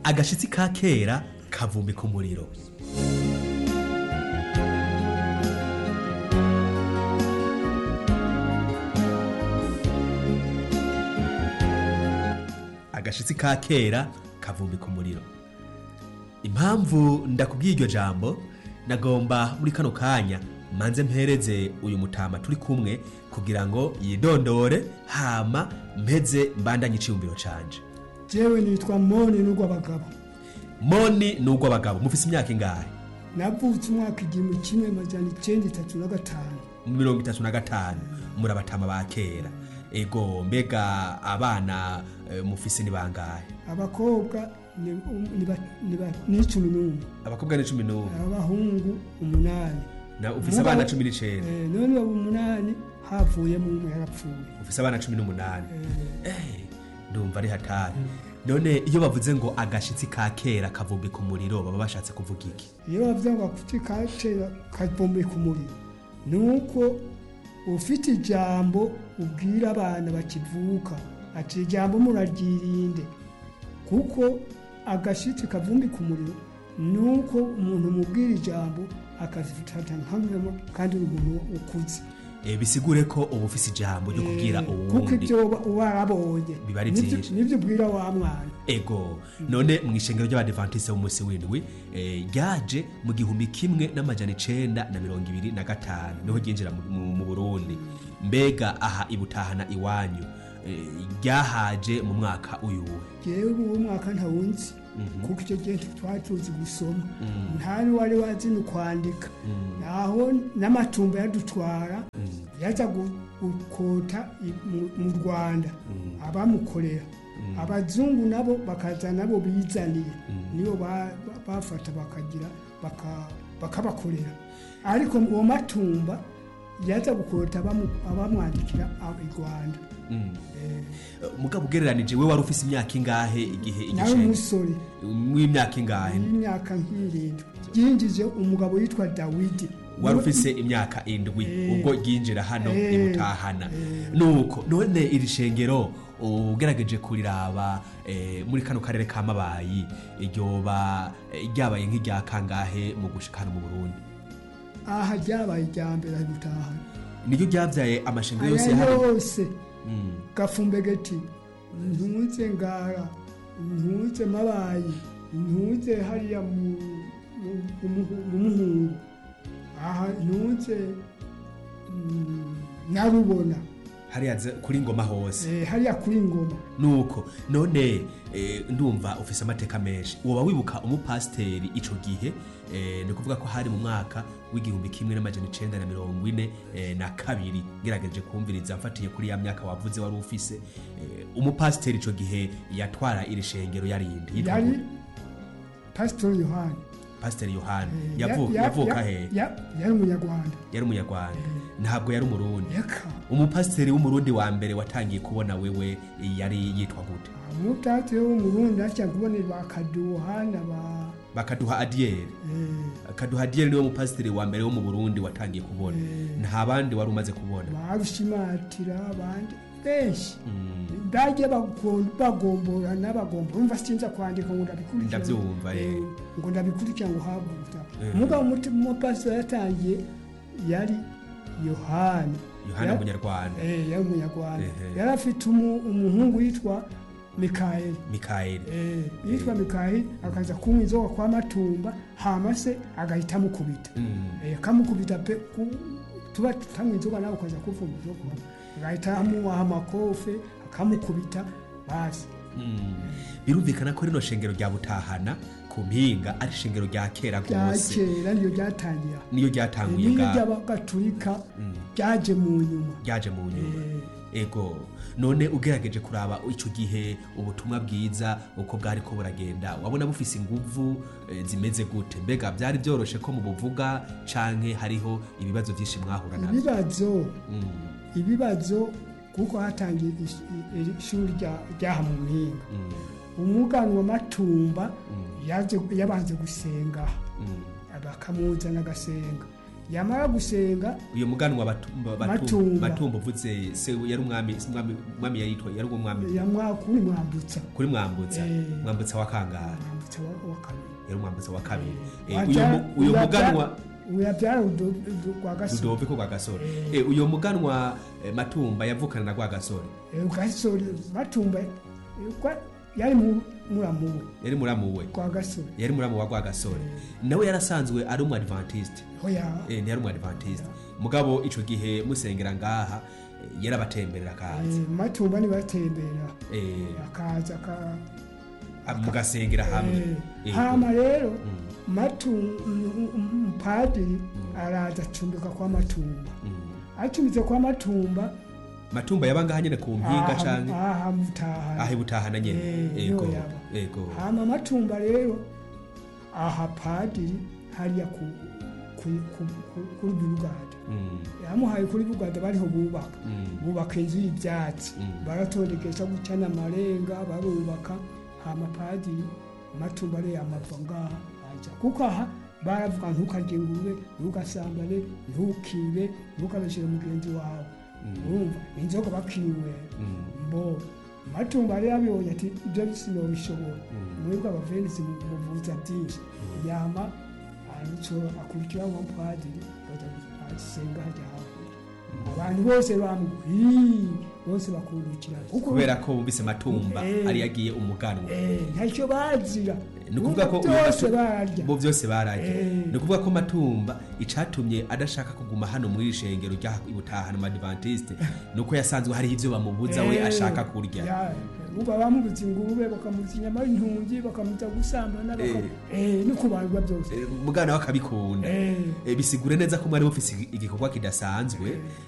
agashitsi ka kera kavumbi ku muriro agashitsi ka kera kavumbi ku muriro impamvu ndakubwiye iryo jambo nagomba muri kano kanya manze mpereze uyu mutama turi kumwe kugira ngo yidondore hama mpeze mbandanye iciyumviro canje jewe nitwa moni n'urw'abagabo moni ni urw'abagabo mufise imyaka ingahe navutse umwaka igihumbi kimwe amajana icenda itatu na gatanu mirongo itatu na gatanu muri abatama ba kera ego mbega abana eh, mufise ni bangahe abakobwa ni um- ni ba- ni ba- ni cumi n'umwe abakobwa ni cumi n'umwe abahungu umunani na ufise Mugabo- abana cumi n'icenda Eh, none abo umunani havuyemo umwe yarapfuye ufise abana cumi n'umunani Eh, ndumva ari hatari none iyo bavuze ngo agashitsi ka kera kavumbi ku muriro baba bashatse kuvuga iki iyo bavuze ngo akuti katera kavumbi ku muriro ni uko ufite ijambo ubwira abana bakivuka ati ijambo muraryirinde kuko agashitsi kavumbi ku muriro ni uko umuntu umubwira ijambo akazifata nk'amwemo kandi uri umuntu ukuze Eh, bisigure ko uba ufise ijambo ryo kubwira kuko uwundi ibyo uba uba warabonye Biba ari Nibyo- byinshi. nibyo ubwira wa mwana ego none mu ishengero ry'abadivantise b'umunsi w'indwi eh, ryaje mu gihumbi kimwe n'amajana icenda na mirongo ibiri na gatanu niho ryinjira mu- mu mu burundi mbega aha ibutahana iwanyu eh, ryahaje mu mwaka uyuwe jewe uwo mwaka ntawunzi kuko icyo gihe twari tuzi gusoma nta n'uwari wazi ni kwandika naho n'amatumba yadutwara yaza gu- gukota i- mu- mu rwanda abamukorera abazungu nabo bakaza nabo bizaniye nibo ba- ba- bafata bakagira baka- bakabakorera ariko uwo matumba yaza gukota abamu- abamwandikira ab- i rwanda Eh, Eh, mugabo ugereranije we wari ufise imyaka ingahe igihe nawe igishenge umusore w'imyaka ingahe y'imyaka nk'irindwi yinjije umugabo yitwa dawidi wari ufise imyaka indwi Eh. ubwo ryinjira hano Eh. ibutahana nuko none iri shengero ugerageje kuriraba eh, muri kano karere ka mabayi ryoba eh, ryabaye nk'irya kangahe mu gushika hano mu burundi aha ryabaye irya mbere ari gutahana niryo ryabyaye amashengero yose aya hano yose Mm. gafumbegeti ntuze ngara ntuze mabayi ntuze hariya mu mu- mu- mu muhungu aha ntuze mm, nyarubona hariya ze- kuri ngoma hose eh, hariya kuri ngoma nuko none eh, ndumva ufise amateka menshi woba wibuka umupasiteri ico gihe eh, ni kuvuga ko hari mu mwaka w'igihumbi kimwe n'amajana icenda na mirongo ine eh, na kabiri ngerageje kumviriza mfatiye kuri ya myaka wavuze wari ufise eh, umupasiteri ico gihe yatwara iri shengero yarindi yitwa yari gute? pasitori yohani pasiteri yohani Eh, Yavu- ya- yavuka ya- he ya- yari umunyarwanda yari umunyarwanda ntabwo yari umurundi yaka umupasiteri w'umurundi wa mbere watangiye kubona wewe yari yitwa gute umutate w'umurundi aca kubona bakaduhana ba bakaduha adiyeri eh, kaduha adiyeri niwe mupasiteri wa mbere wo mu burundi watangiye kubona nta bandi wari umaze kubona barushimatira abandi benshi Mm, bagiye bago- bagomborana bagombora umva sinza kwandika ngo ndabikurikira Ndabyumva, eh. Eh, ngo ndabikurikira ngo haguruta Eh. mugabo umuti- umupasiteri yatangiye yari yohani yohana Ya- umunyarwanda Eh, yari umunyarwanda Ehe. yari afite umu- umuhungu yitwa mikayeli mikayeli Eh, yitwa mikayeli akaza kunywa inzoga kwa matumba hama se agahita amukubita Mm, Eh, akamukubita pe ku- tuba tutanywa inzoga nawe ukaza kuvuma inzoga agahita amuha amakofe akamukubita basi mm. birumvikana ko rino shengero rya butahana ku mpinga ari ishengero rya kera rya rwose kera niyo ryatangira niyo ryatanguye niyo bwa ry'abagatulika ryaje mu nyuma ryaje mu nyuma Eh, ego none ugerageje kuraba icyo gihe ubutumwa bwiza uko bwari ko buragenda wabona bufise inguvu eh, zimeze gute mbega byari byoroshe ko mubuvuga canke hariho ibibazo byinshi mwahura nabyo ibibazo Mm, ibibazo kuko hatangiye ish- i- iri shuri rya- ryaha mu mpinga mm, umuganwa matumba Mm. yaje yabanze gusenga mm. bakamuzana agasenga yamara gusenga uyo muganwa Batumba- Batumba Matumba. Matumba uvuze se yari umwami si umwami- umwami yari yitwa yari umwami yamwakuri mwambutsa kuri mwambutsa Eh. mwambutsa wa kangara mwambutsa umwambutsa wa- wa kabiri yari umwambutsa wa kabiri Eh, Waja- uyo mu- uyo uyabya- muganwa uyabyara Rudo- Rudo- rwa gasore rudoviko rwa gasore Eh, uyo muganwa eh, matumba yavukana na rwa gasore Eh, gasore matumba eh, kwa- yari mu- muramuwe yari muramu we kwa gasore yari muramu wa rwa gasore nawe yarasanzwe ari umu adventiste oya eh, ntiyari umu adventiste mugabo ico gihe musengera ngaha eh, yarabatemberera akaza Eh, matumba nibatembera Eh, akaza ka ah, mugasengera hamwe Eh, Yego. hama rero matu mpadiri araza acumbika kwa matumba Mm. acumbitse kwa matumba matumba yaba ngaha nyene ku mpinga canke aha mutahana ahe butahana nyene Eh, ego niho yaba. ego hama matumba rero aha padiri hariya ku ku- ku- ku- kuri birugada Mm, yamuhaye kuri bugada bariho bubaka mm, bubaka inzu y'ibyatsi Mm. baratondekesha gucana amarenga barubaka hama padiri matumba ariyo yamava ngaha aja kuko aha baravuga ntukarye ingurube ntugasambane ntukibe ntukabeshere mugenzi wawe urumva inzoga bakinywera mm, mbo matumba rero abibonye ati ibyo sinobishobora Mm. mwebwe abavenisi muvuza byinshi yama arico akurikira wa padiri baja asenga hajya hakurya abantu bose bamugwi bose bakurukira kuko kubera ko bumvise matumba Eh. ari yagiye umuganwa eh, ntacyo bazira ni ukuvuga ko uyu byose Matu- bararya bo byose bararya Eh. ni ukuvuga ko matumba icatumye adashaka kuguma hano muri iri shengero rya ibutahana mu adventiste ni uko yasanzwe hariho ivyo bamubuza we Eh, ashaka kurya ya, uba bamubuza ingurube bakamubuza inyama y'intungi bakamubuza gusambana baka- eh, no kubarwa byose Eh, mugana we akabikunda Eh. Eh, bisigure neza ko mwari mufise igikorwa kidasanzwe